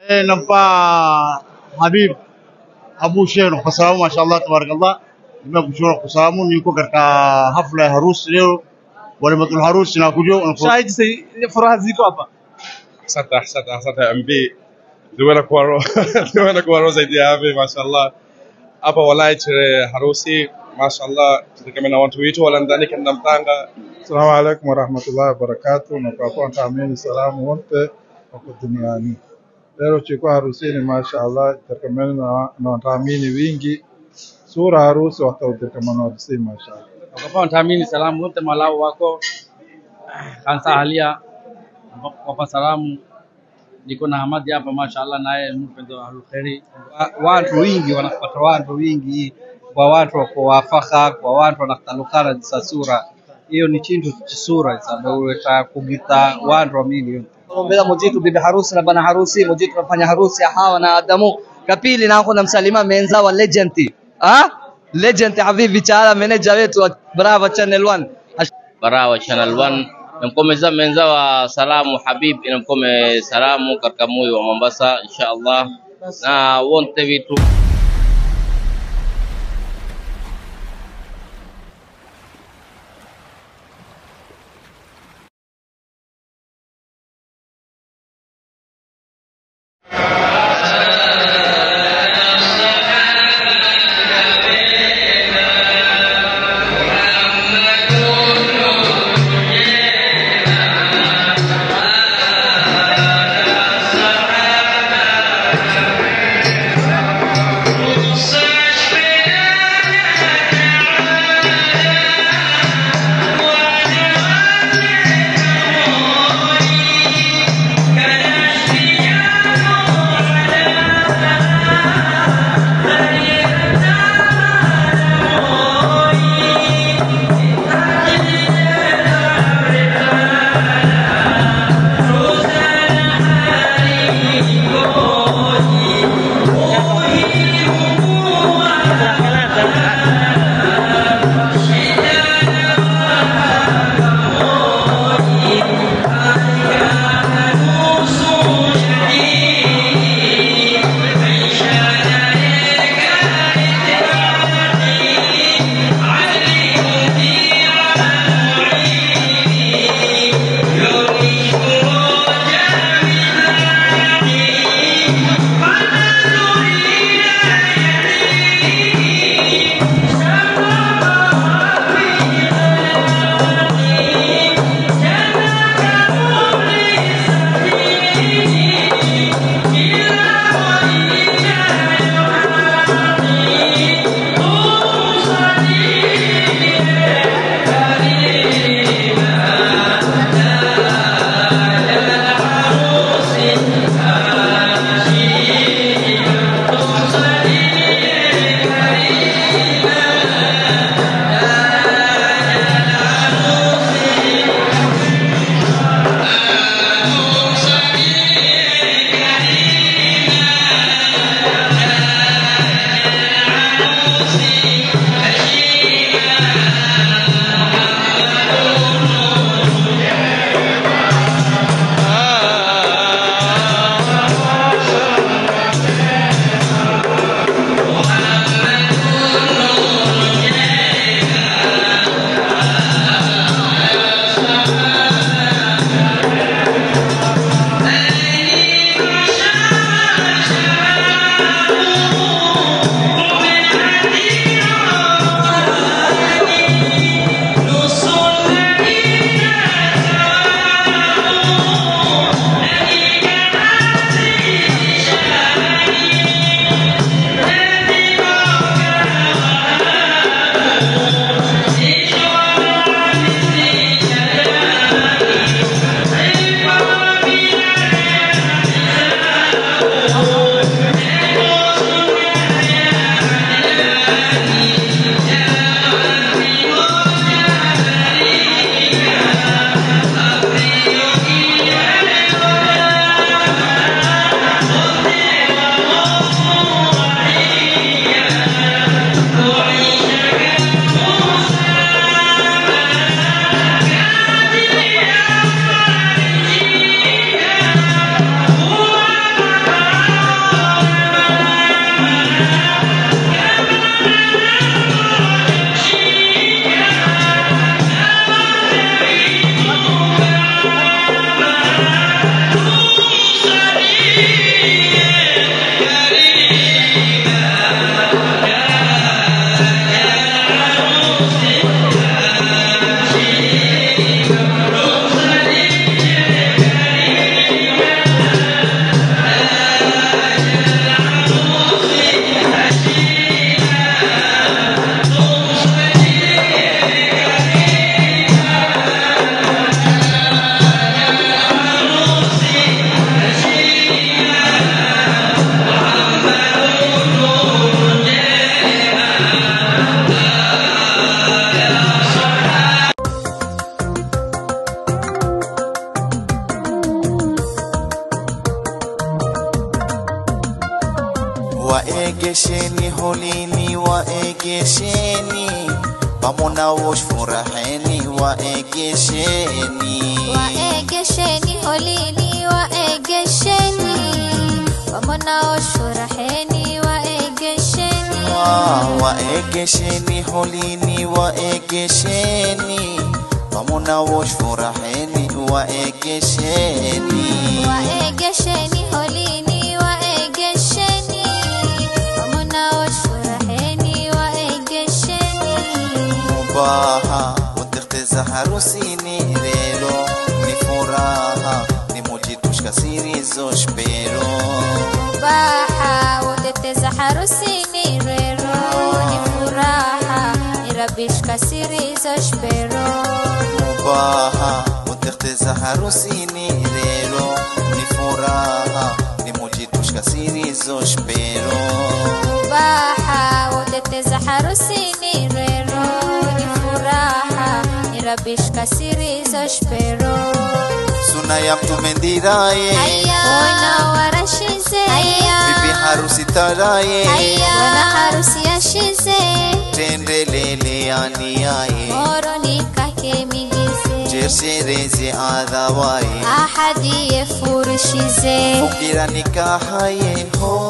Eh, nampa Habib Abu Sheikh kwa sababu mashallah tabarakallah, nimekushukuru kwa sababu niko katika hafla ya harusi leo, walimatul harusi na kujo Shahidi si furaha ziko hapa. Asante, asante, asante MB. Liwena kuwa roho, liwena kuwa roho zaidi ya hapo mashallah. Hapa walai tere harusi mashallah, tutegemea watu wetu wala ndani kana mtanga. Assalamu alaikum warahmatullahi wabarakatuh. Na kwa kuwa ntaamini salamu wote wako duniani. Leo chukua harusini, mashaallah, itakamana na na wataamini wingi. Sura harusi watautakamana harusini, mashaallah. Wakapewa ntaamini salamu wote malau wako kansa halia wapa salamu niko na Hamadi hapa mashaallah, naye mpendo wa kheri. Watu wingi wanapata watu wingi kwa watu wako wafaka kwa watu wanatalukana za sura hiyo ni chintu chisura sadaweta kugita watu wamili ombela mujitu bibi harusi na bana harusi mujitu nafanya harusi ya hawa na Adamu kapili na kuna msalima menza wa legend ah legend habibi chaala manager wetu wa Brava Channel 1 Barawa Channel 1 namkomeza menza wa salamu Habib inamkome salamu katika moyo wa Mombasa insha Allah na wonte vitu waegesheni holini waegesheni pamona wosh furaheni waegesheni waegesheni holini waegesheni wamonao shuraheni waegesheni Wa- waegesheni holini waegesheni pamona wosh furaheni waegesheni waegesheni holini waegesheni wamonao shuraheni waegesheni mubaha utekhteza harusini rero ni furaha ni mujitushka sirizo shpero baha woteteza harusini rero ni furaha irabishka sirizo shpero mubaha utekhteza harusini rero ni furaha ni mujitushka sirizo shpero baha woteteza harusini rero ni furaha irabishka sirizo shpero suna ya mtume ndiraye wana warashize bibi harusi taraye wana harusi yashize tendelele aniyaye moro nikake migize jershereze adhawaye ahadi yefurishize ukira nikahaye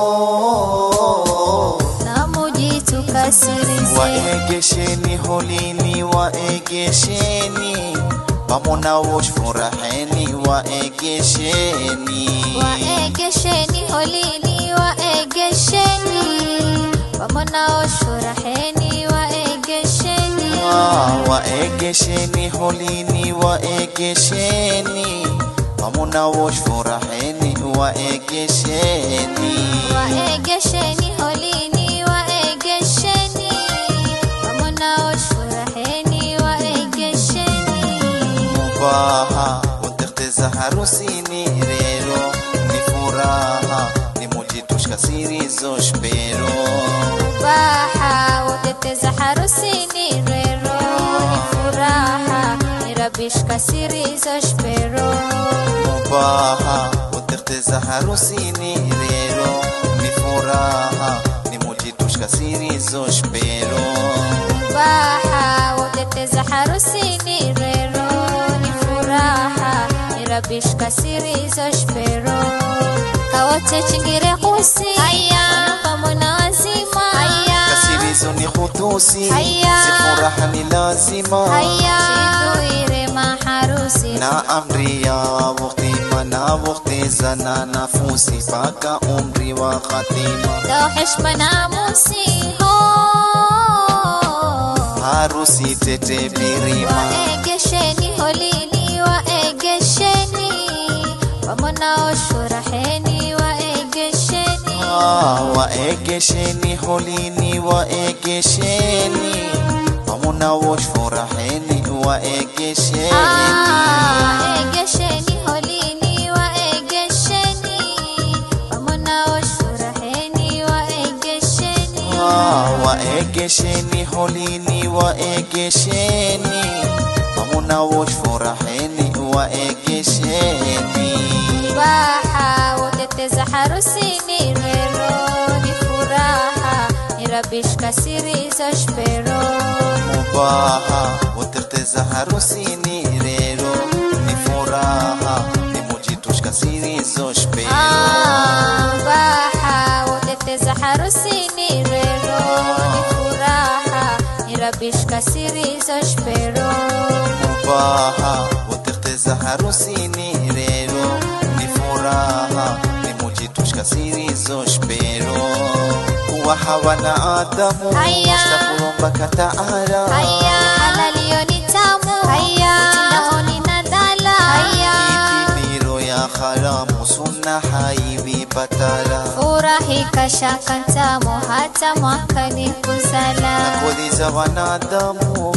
ho namujitukasirize waegesheni holini waegesheni pamona wosh furaheni waegesheni waegesheni holini waegesheni wamonao shuraheni waegesheni Ah, waegesheni holini waegesheni pamona wosh furaheni waegesheni waegesheni holini waegesheni wamonao shuraheni waegesheni mubaha utekhteza harusini rero ni furaha ni mujitushka sirizo shpero baha woteteza harusini rero ni furaha irabishka sirizo shpero mubaha utekhteza harusini rero ni furaha ni mujitushka sirizo shpero baha woteteza harusini rero ni furaha irabishka sirizo shpero kawote chingire kusi pamona wazima kasirizo ni khutusi Haya. si furaha ni lazima chinduire maharusi na amri ya waktima na waktizana nafusi paka umri wa khatima ذو حشمة ناموسي هو harusi tete birima waegesheni holini waegesheni wamonao shuraheni waegesheni Ah, waegesheni holini waegesheni pamona wosh furaheni waegesheni Ah, waegesheni holini waegesheni wamonao shuraheni waegesheni Ah, waegesheni holini waegesheni pamona wosh furaheni waegesheni baha woteteza harusini rero ni furaha irabishka sirizo shpero mubaha utekhteza harusini rero ni furaha ni mujitushka sirizo shpero Ah, baha woteteza harusini rero ni furaha irabishka sirizo shpero mubaha utekhteza harusini rero ni furaha ni mujitushka sirizo shpero kuwa hawana adamu Haya. mustakulombaka taala haya halalio ni tamu utindao ni nadhala itimiro ya haramu sunna haiwi batala furahi kashaka ntamu hata mwakani kuzala kodi za wanadamu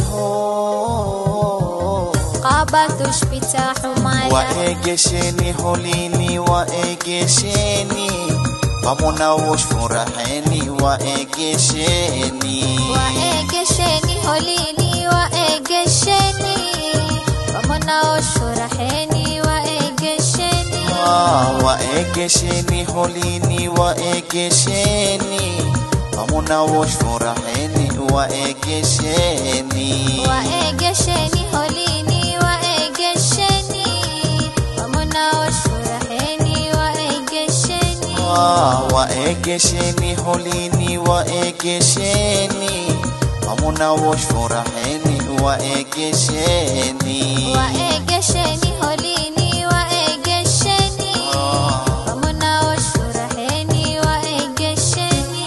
ho qaba tushpita humala waegesheni holini waegesheni pamona wosh furaheni waegesheni waegesheni holini waegesheni wamonao shuraheni waegesheni waegesheni holini waegesheni hamuna wosh furaheni waegesheni waegesheni holini waegesheni wamunaosh furaheni waegesheni waegesheni holini waegesheni hamuna wosh furaheni waegesheni waegesheni holini waegesheni wamunaosh furaheni waegesheni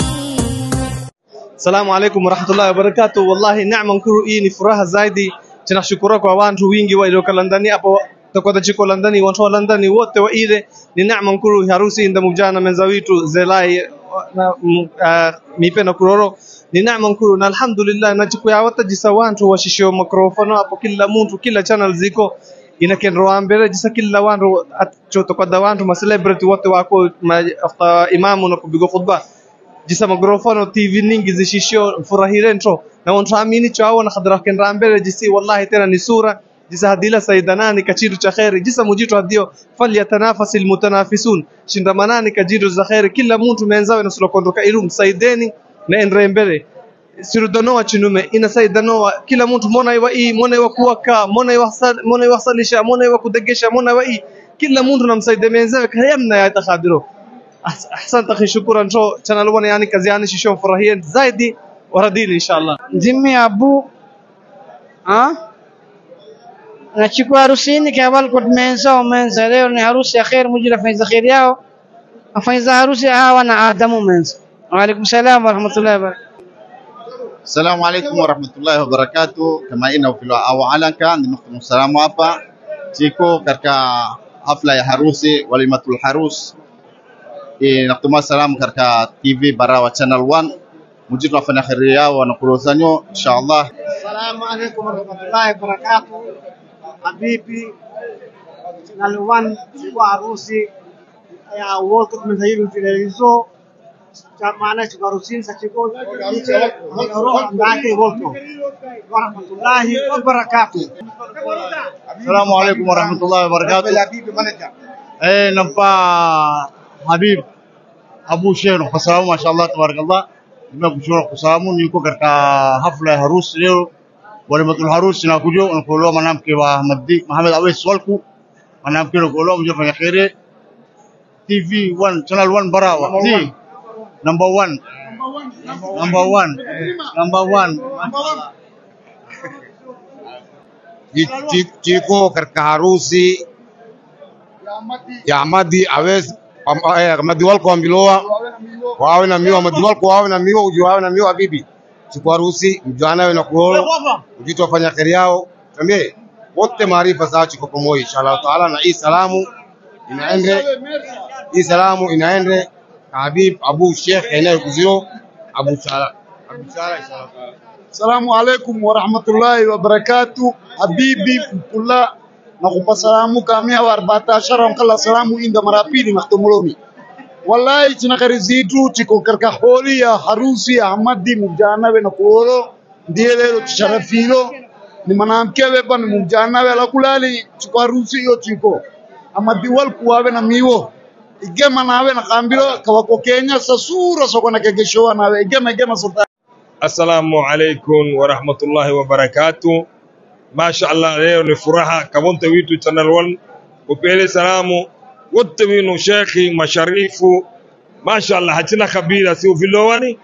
Salamu alaikum warahmatullahi wabarakatuh. Wallahi neema nkuru hii ni furaha zaidi. Tunashukuru kwa watu wingi walioka Londoni hapo takwata chiko Londoni, watu wa Londoni wote wa ile ni neema nkuru harusi inda mujana menza witu zelai na mm, uh, mipe na kuroro ni neema nkuru na alhamdulillah na chiku ya wata jisa wantu washishio mikrofono hapo kila mtu kila channel ziko inakenro ambere jisa kila wantu choto kwa wantu ma celebrity wote wako ma afta imamu na kubigo khutba jisa mikrofano tv ningi zishishio furahirentro na wantuamini chao na khadra kenra mbele jisi wallahi tena ni sura jisa hadila saidanani kachiru cha khairi jisa mujitu hadio falyatanafasi almutanafisun shindamanani kajiru za khairi kila mtu menzawe na sulokondoka irum saideni na endre mbele sirudanoa chinume ina saidanoa kila mtu mona iwa hii mona iwa kuwaka mona iwa sal- mona iwa salisha mona iwa kudegesha mona iwa hii kila mtu namsaidie menzawe kayamna ya takhadiro أحس- احسنت اخي شكرا شو channel 1 yani kazi yani shisho furahia zaidi waradini inshallah Jimmy Abu ha? nachukua harusini kabal kut mensa o mensa leo ni harusi ya khair mujira faiza khair yao afaiza harusi hawa na Adamu mensa wa alaikum salam wa rahmatullahi wa barakatuh Assalamu alaikum warahmatullahi wabarakatuh. Kama ina vile awalaka nimekuwa salamu hapa chiko katika hafla ya harusi walimatul harus e, nakutuma salamu katika TV Barawa Channel 1 mujitu wafanya kheri yao wanakulozanyo inshallah. Assalamu alaikum warahmatullahi wabarakatuh. Habibi Channel 1 chukua harusi ya World min hayil filerizo maana chukua harusi sa chukua roho ndake World warahmatullahi wabarakatuh. Assalamu alaikum warahmatullahi wabarakatuh. Eh, nampa Habib Abu Sheikh kwa sababu mashallah tabarakallah nimekushukuru kwa sababu niko katika hafla ya harusi leo walimatul harusi na kujo unakuolewa mwanamke wa Ahmad Muhammad Awais Walku mwanamke unakuolewa mje fanya khairi TV 1 channel 1 Barawa T number 1 number 1 number 1 Chi- chi- chiko katika harusi ya Ahmadi Awes am- eh, Ahmadi walko ambiloa wawe na miwa Ahmadi walko wawe na miwa uji wawe na miwa bibi siku harusi mjana we na kuolo ujitu wafanya kheri yao tambie wote maarifa saa chiko pamoja inshallah taala na hii salamu inaende hii salamu inaende Habib Abu Sheikh eneo kuzio Abu Sala Abu Sala inshallah taala Assalamu alaikum warahmatullahi wabarakatuh. Habibi mkula nakupa salamu kamia wa arbata ashara nkala salamu inda mara pili mahtumuloni. Wallahi china kari zitu chiko karka holi ya harusi ya Ahmadi mujana we na kuolo ndiye lelo chisharafilo ni mwanamke wepa ni mujana we la kulali chiko harusi hiyo chiko Ahmadi wal kuwawe na miwo igema nawe na kambilo kawako Kenya sasura soko na kegeshoa nawe igema igema sultani Assalamu alaikum warahmatullahi wabarakatuh. Masha Allah, leo ni furaha kabonte witu Channel 1 upele salamu wote winu shekhi masharifu Masha Allah, hatina kabila si ufilowani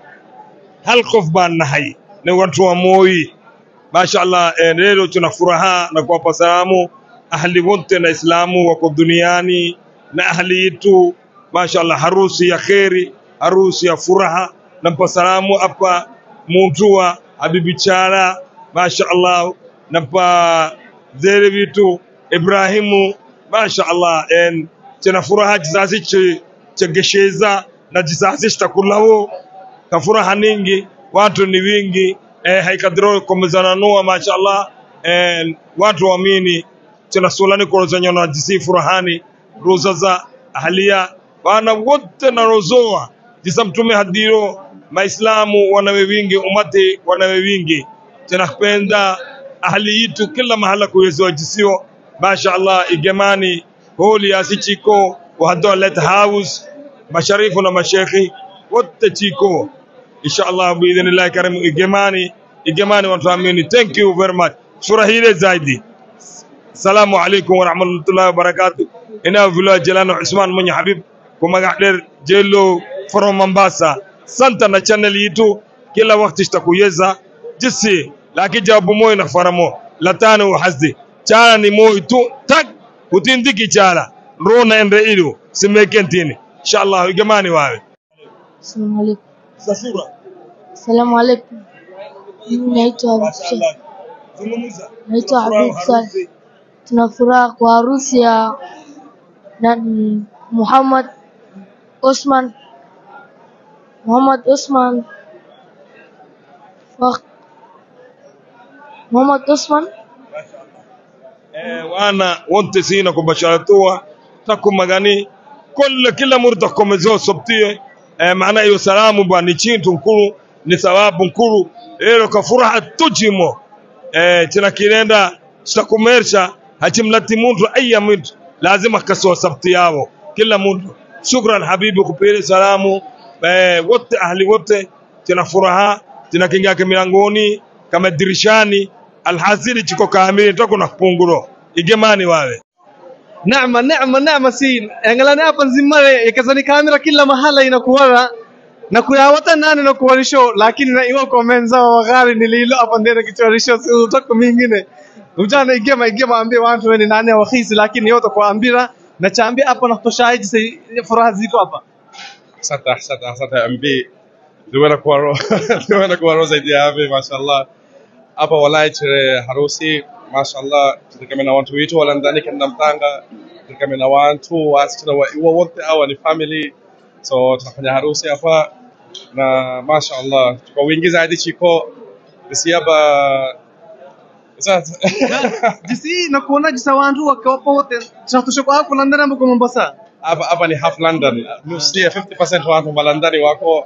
hal qof baan nahay ni watu wa Moi. Masha Allah, eh, leo tuna furaha na kuwapa salamu ahli wote na Islamu wako duniani na ahli yetu. Masha Allah, harusi ya kheri, harusi ya furaha. Nampa salamu hapa muntu wa Habibi Chala, Masha Allah, nampa zere vitu Ibrahimu, Masha Allah, en tena furaha kizazi che chegesheza na kizazi chitakulawo ka furaha ningi watu ni wingi eh, haikadiro komezananua mashallah eh, watu waamini tena sulani korozanya na jisi furahani roza za ahlia bana wote na rozoa jisa mtume hadiro maislamu wanawe wingi umati wanawe wingi tena kupenda ahli yitu kila mahala kuwezewa jisio mashallah igemani holi asichiko وهدول هاوس مشاريفنا مشايخي وتتيكو ان شاء الله باذن الله كريم اجماني اجماني وتاميني ثانك يو فيري ماتش سوره هيله زايدي السلام عليكم ورحمه الله وبركاته هنا في جلانو عثمان من حبيب كما قاعد جيلو فروم مومباسا سانتا channel yitu kila wakati tutakuyeza jisi lakini jawabu moyo na faramo latano hasdi chala ni moyo tu tak utindiki chala rona ende ilu simekentini inshallah jamani wawe Assalamu alaikum. sasura Assalamu alaikum. Mimi naitwa Habib Saleh. Naitwa Habib Saleh. Tuna furaha kwa harusi ya na Muhammad Osman Muhammad Osman Fak Muhammad Osman Eh, wana wote sina kubasharatua taku magani kila kila murda komezo sobtie eh, maana hiyo salamu bwa ni chintu nkuru ni thawabu nkuru ero ka furaha tujimo eh, china kirenda chitakumersha hachimlati muntu aya mtu lazima kasoa sabti yao kila muntu shukran habibi kupele salamu eh, wote ahli wote china furaha china kingake milangoni kama dirishani alhasili chiko kamili toko na kupunguro igemani wawe Neema, neema, neema sin. Angalia hapa nzimare ikazani kamera kila mahala inakuwara na kuyawata nani na kuwarisho lakini na iwa komenza wa gari nililo hapa ndene kichorisho si utako mingine ujana igema igema ambie watu weni nani wakhisi lakini yote kwa ambira na chaambia hapa na kutoshaiji si furaha ziko hapa asante asante asante mb liwena kuwaro liwena kuwaro zaidi ya hapo mashallah hapa walai chere harusi mashallah tulikamena watu wetu wala ndani kana mtanga tulikamena watu wasichana wa iwa wote hawa ni family so tunafanya harusi hapa na mashallah kwa wingi zaidi chiko isiaba sasa jisi na kuona jisa wantu wakawapo wote tunatosha kwa hapo London ambapo Mombasa hapa hapa ni half London nusu ya 50% watu malandani wako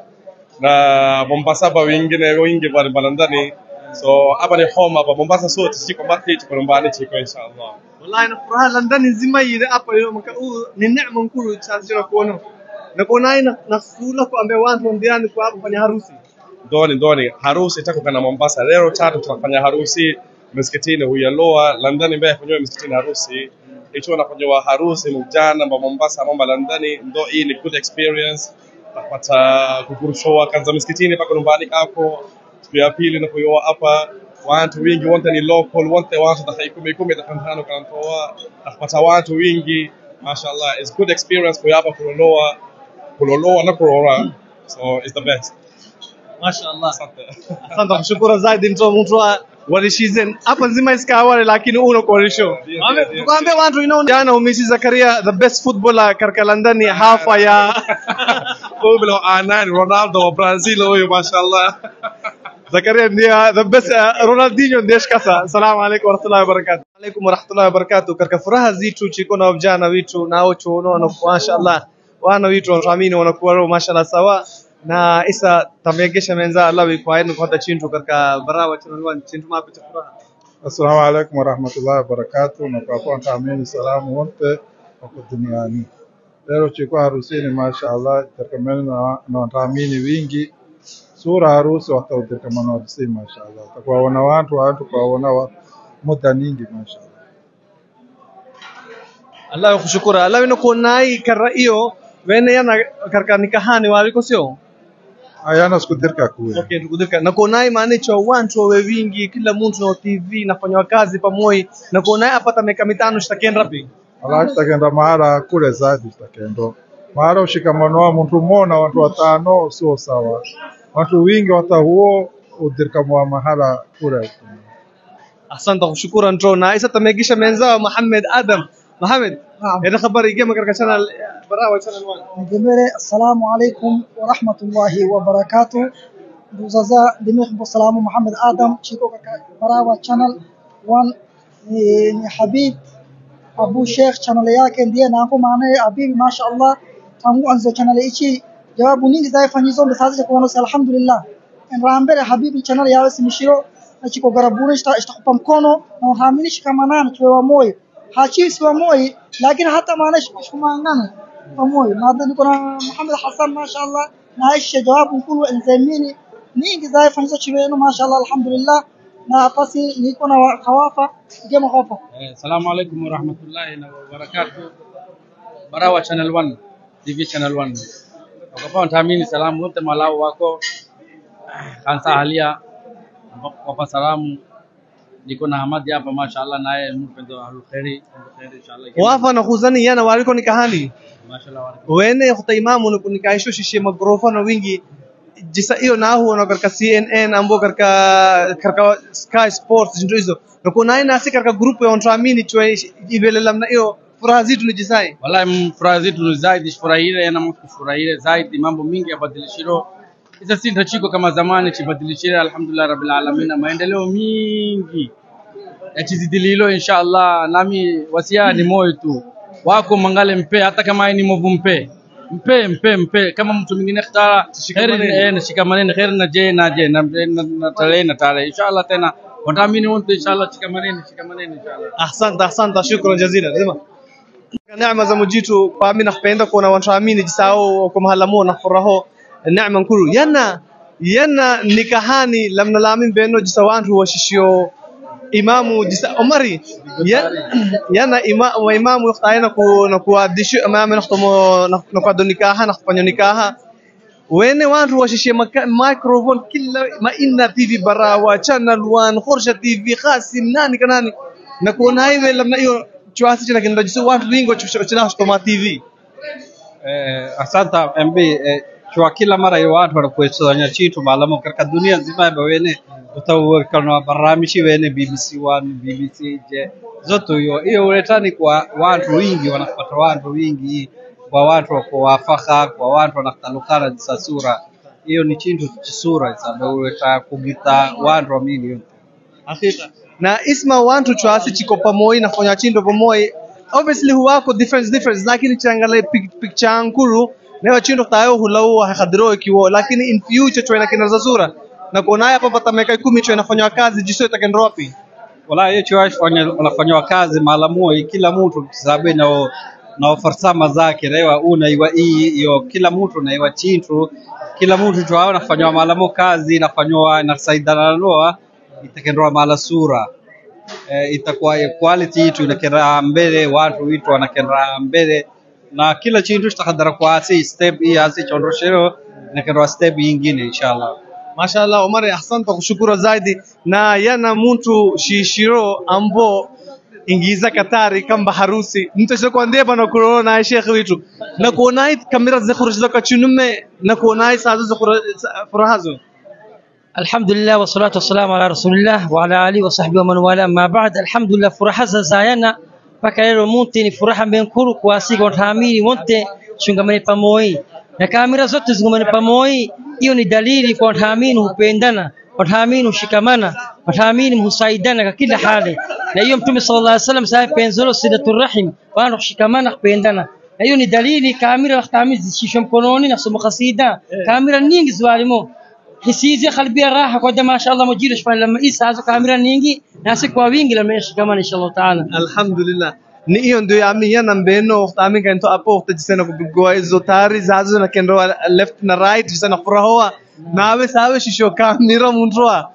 na Mombasa hapa wengine wengi wa malandani so hapa ni home hapa Mombasa sote chiko market chiko nyumbani chiko inshallah wallahi na furaha London nzima ile hapa leo maka huu ni neema nkuru chanzo kuona na kuona ina na fula kuambia watu ndiani kwa hapo kwenye harusi ndoni ndoni harusi itakuwa na Mombasa leo tatu tunafanya harusi msikitini huyaloa London mbaya kwenye msikitini harusi ikiwa nafanywa harusi mjana mba Mombasa mamba London ndo hii ni good experience napata kukurushoa kanza msikitini paka nyumbani kako siku ya pili na kuyoa hapa watu wingi wote ni local wote watu dakika kumi kumi dakika tano kanatoa napata watu wingi mashallah it's good experience kwa hapa kuloloa kuloloa na kulora so it's the best Mashallah. Asante kushukuru zaidi mtu mtu wa walishizen hapa nzima isikawale lakini uno korisho. Tukwambie watu you know jana umisi Zakaria the best footballer katika London hafa ya Pablo Anani Ronaldo wa Brazil huyo mashallah. Zakaria ndiye the best uh, Ronaldinho ndiye shikasa. Assalamu alaykum warahmatullahi wabarakatuh. Alaykum warahmatullahi wabarakatuh. Katika furaha zitu chiko na vijana witu nao chuono na mashallah wana witu wanaamini wanakuwa roho mashallah sawa na isa tamegesha menza Allah kwa yenu kwa chintu katika barawa channel 1 chintu mapi cha furaha. Assalamu alaikum warahmatullahi wabarakatuh. Na kwa kuwa ntaamini salamu wote wako duniani. Leo chikuwa harusini mashaallah, itakamana na na wataamini wingi sura harusi wataudirkamana harusini mashaallah. Takuwaona watu watu kuwaona wa muda nyingi mashaallah. Allah kushukuru. Allah wino kunai karra iyo wene yana karka nikahani waliko sio? Ayana sikudirka kuwe. Okay, tukudika. Na kunai maana cha watu wawe wingi kila mtu na TV nafanywa kazi pamoja na kunai apata miaka mitano shitakenda rapi. Allah tutakenda mahala kule zaidi tutakendo. Mahala ushikamano wa mtu mmoja watu watano sio sawa. Watu wingi wata huo udirkamwa mahala kule. Asante kushukuru ntro na isa tamegisha menza Muhammad Adam. Muhammad, ina habari gema katika channel barawa channel 1. Jemere, assalamu alaikum wa rahmatullahi wa barakatuh. Ndugu zaza dimehbo salamu Muhammad Adam chiko katika Barawa channel 1 ni, ni Habib Abu Sheikh channel yake ndiye nako maana Habib mashaallah tangu anzo channel hichi jawabu nyingi zaifanyizo mbesazi kwa nasi alhamdulillah. Nrambere Habibi channel yawe simishiro na chiko garabuni ishtakupa mkono na uhamini shikamanana tuwe wa moyo hachisi wa moyo lakini hata maana shikumangana pamoja maadha niko na Muhammad Hassan mashaallah na Aisha jawabu mkuu enzamini nyingi za fanyisa chivenu mashaallah alhamdulillah na basi niko na kawafa gema kawafa Eh, Assalamu alaikum warahmatullahi na wabarakatuh. Barawa Channel 1, TV Channel 1. Wakapa ntaamini salamu wote malau wako kansa halia wapa salamu niko na Hamadi hapa mashaallah naye mpendo wa kheri kheri inshallah. wafa na khuzani yana waliko nikahani Mashaallah wene khota imamu nuku nikaisho shishe magrofano wingi jisa hiyo nahu na katika CNN ambo katika katika Sky Sports ndio hizo na kuna aina si katika grupu ya ontramini chwe ibele lamna hiyo furaha zitu ni jisai Wallahi furaha zetu ni zaidi furahire na kufurahire zaidi mambo mingi yabadilishiro isa si ndachiko kama zamani chibadilishire alhamdulillah rabbil alamin na maendeleo mingi yachizidililo inshallah nami wasia ni moyo tu wako mangale mpe hata kama ni movu mpe mpe mpe mpe kama mtu mwingine ikhtara heri eh, na shikamaneni heri na je na je na na- na tarehe na tarehe inshallah tena wataamini wote inshallah shikamaneni shikamaneni inshallah asante asante shukran jazila lazima neema za mujitu kwa mimi nakupenda kuona watu amini jisao kwa mahala mo na furaho neema nkuru yana yana nikahani lamna lamin beno jisa wantu washishio imamu jisa omari ya- yana ima, wa imamu yakhtayana ku na kuadishu amama nakhtomo na kuado nikaha nakufanya nikaha wene wantu washishie maka- microphone kila ma inna tv barawa channel 1 khorsha tv qasim nani kanani na kuona hivi lamna hiyo chuasi china kinda jisu watu wingo china kutoma tv eh, asanta mb eh, chwa kila mara iyo watu wanakuesanya chitu malamo katika dunia nzima eba wene utauwekana baramishi wene bbc 1 bbc je zote hiyo hiyo uletani kwa watu wingi wanapata watu wingi kwa watu wako wafaka kwa watu wanatalukana jisa sura hiyo ni chintu chisura isabe uleta kugita watu wamini yote hakika na isma wantu chuasi chiko pamoja nafanya chindo pamoja obviously huwako difference difference lakini changale pic- picture nkuru leo chindo tayo hulau hakadro ikiwo lakini in future chwena kinaza sura na kuona hapa pata miaka 10 chwena fanya kazi jiso itakendo wapi wala hiyo chuash wanafanywa kazi maalamua kila mtu sababu na na farsama zake rewa una iwa hii hiyo kila mtu na iwa chintu kila mtu tu hao nafanywa maalamo kazi nafanywa nasaidana noa itakendwa mala sura eh, itakuwa quality yetu inakenda mbele watu witu wanakenda mbele na kila chintu chitakadara kwa asi step hii asi chondoshero inakendwa step nyingine inshallah mashallah Omar asante kushukuru zaidi na yana muntu shishiro ambo ingiza katari kamba harusi mtu sio kwa ndeba na kuona shekhi wetu na kuona hii kamera zikhruj laka chunume na kuona hii saa zikhruj furahazo الحمد لله والصلاة والسلام على رسول الله وعلى آله وصحبه ومن والاه أما بعد الحمد لله furaha za zayana mpaka leo munti ni furaha mbenkuru kuasika wataamini wote shungamane pamoja na kamera zote zingamane pamoja hiyo ni dalili kwa wataamini hupendana wataamini hushikamana wataamini husaidana kwa kila hali na hiyo mtume sallallahu alaihi wasallam sasa penzolo silatul rahim wana kushikamana kupendana na hiyo ni dalili kamera wataamini zishishwe mkononi na somo kasida kamera nyingi zwalimo hisizi qalbiya raha kwa jamaa inshallah mujiri shfan lama isa hazo kamera nyingi nasi kwa wingi lama yashikamana inshallah taala alhamdulillah ni hiyo ndio yami yana mbeno tami kanto apo utajisena kupigwa hizo tari zazo na kendo left na right jisena furahoa nawe sawe shisho kamera mundroa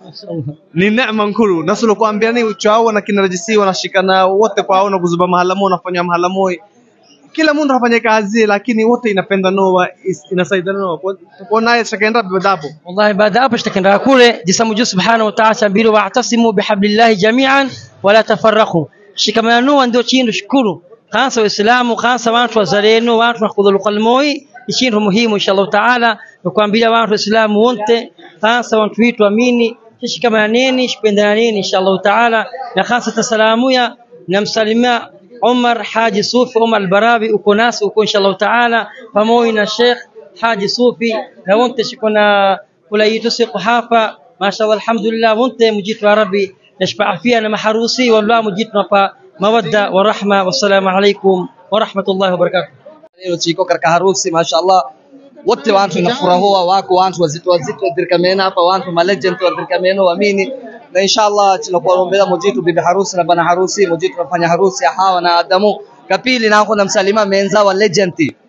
ni neema nkuru nasulo kuambia ni uchao na kinarajisi wanashikana wote kwao na kuzuba mahala mo wanafanya mahala mo kila mtu anafanya kazi lakini wote inapenda noa inasaidiana noa kwa naye shakaenda badapo والله بعد أبش تكن كله جسم جو سبحانه وتعالى سبيل واعتصموا بحبل الله جميعا ولا تفرقوا shikamano ndio chindu shukuru kansa waislamu kansa watu wazalendo watu nakudhulu qalmoi chindu muhimu inshallah taala nakuambia watu waislamu wote kansa watu wetu amini shikamaneni shipendaneni inshallah taala na kansa tasalamuya namsalimia Umar Haji Sufi Umar Albarabi uko nasi uko inshallah taala pamoja na Sheikh Haji Sufi na wote shikona kulayitu siku hapa mashallah alhamdulillah wote mujitu ya rabbi نشبع فيها أنا محروسي والله مجيتنا فا مودة ورحمة والسلام عليكم ورحمة الله وبركاته leo chiko katika harusi mashallah wote watu nafurahua wako watu wazito wazito wadirkamena hapa watu malegend wadirkamena waamini na inshallah tunakuombea mujitu bibi harusi na bana harusi mujitu nafanya harusi ya hawa na Adamu kapili na kuna msalima menza wa legend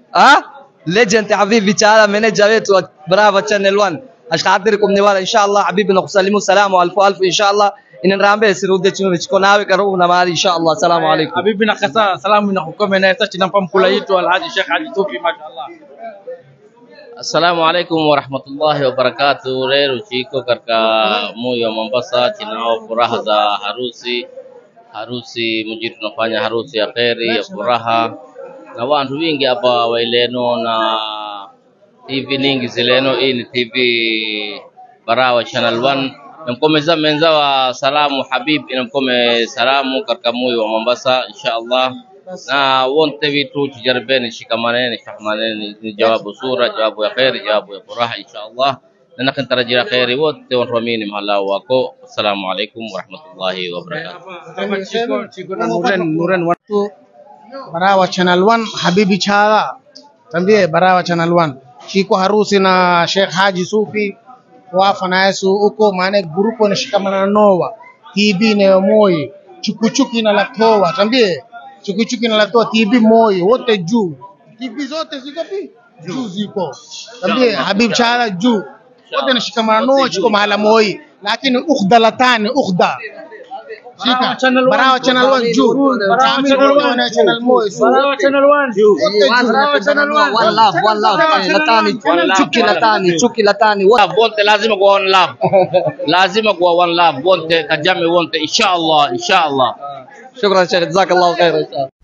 ah legend habibi taala meneja wetu wa Brava Channel 1 ashkadirikum ni wala inshallah habibi nakusalimu salamu alfu alfu inshallah inanrambe sirude chino chiko nawe karibu na mahali inshallah assalamu alaikum habibi na kasa salamu na kukome na tachi na pamkula yetu alhaji Sheikh Haji Tufi mashallah Assalamu alaikum warahmatullahi wabarakatuh. Leo chiko katika moyo wa Mombasa, tunao furaha za harusi. Harusi mji tunafanya harusi ya kheri ya furaha, na watu wingi hapa waileno na TV nyingi zileno. Hii ni TV Barawa Channel 1 namkomeza menza wa salamu Habib inamkome salamu katika moyo wa Mombasa inshallah na wonte vitu tujaribeni, shikamaneni, shikamaneni, ni jawabu sura, jawabu ya kheri, jawabu ya furaha inshallah, na nakintarajia kheri wote watuamini mahala wako. Assalamu alaikum warahmatullahi wabarakatuh. Chiko chiko na Nuren Nuren tu Barawa Channel 1 Habibi Chala tambie Barawa Channel 1 chiko harusi na Sheikh Haji Sufi wafa na Yesu uko maana grupo inashikamana na Noa TB na Moi chukuchuki na Latoa tambie chukuchuki na Latoa TB Moi wote juu TB zote ziko pi juu ziko tambie Habib Chala juu wote inashikamana Noa chiko mahala Moi lakini ukhda latani ukhda Shika. Barawa Channel 1 juu. Barawa Channel 1 na Channel Moi. Barawa Channel 1 juu. Barawa Channel 1 one love one love latani chuki latani chuki latani Wonte lazima kuwa one love, lazima kuwa one love, wonte kajame wonte, inshallah inshallah. shukran Sheikh jazakallahu khair